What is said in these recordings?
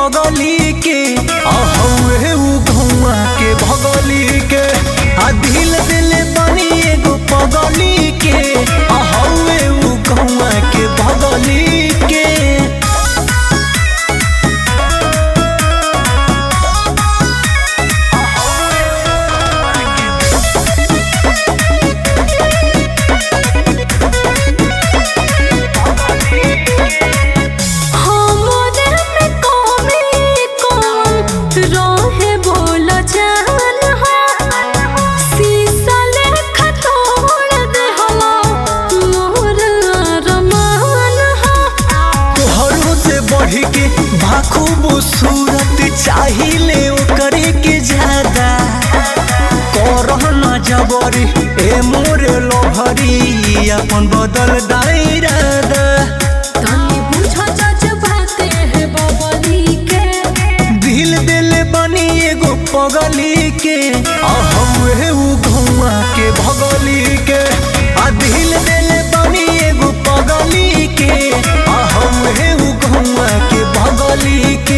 पगली के आ हउए उ गौआ के भगली के आ दिल दिल बनी एगो पगली के आ हउए उ गौआ के भगली के हमरे में कमी कौन रहे बोल जान हो शीशा लेखा तोड़ दे हला मोर अरमान हो तोहरों से बढ़ के बाखूब सूरत चाहिए ओकरे के ज्यादा करहना जबरी ए मोरे लोभरी अपन बदल दायरादा तनी बुझ जज्बाते है बबली के दिल दिल बनी एगो पगली के आ हउए उ गौआ के भगली के आ दिल दिल बनी एगो पगली के आ हउए उ गौआ के भगली के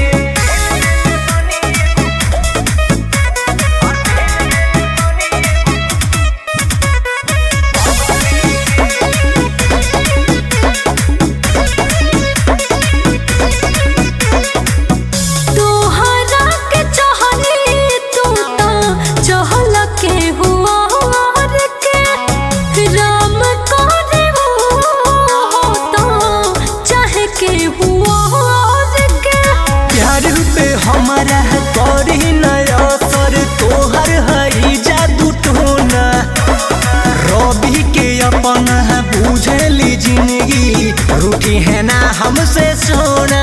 तोहरा के चाहनी तू ता चहल के हुआ और के राम करे हो तो चाहे के हुआ और के प्यार पे हमारा करी नया सर तोहर हई जादू टोना रवि के अपन बुझली जिंदगी रूठी है ना हमसे सोना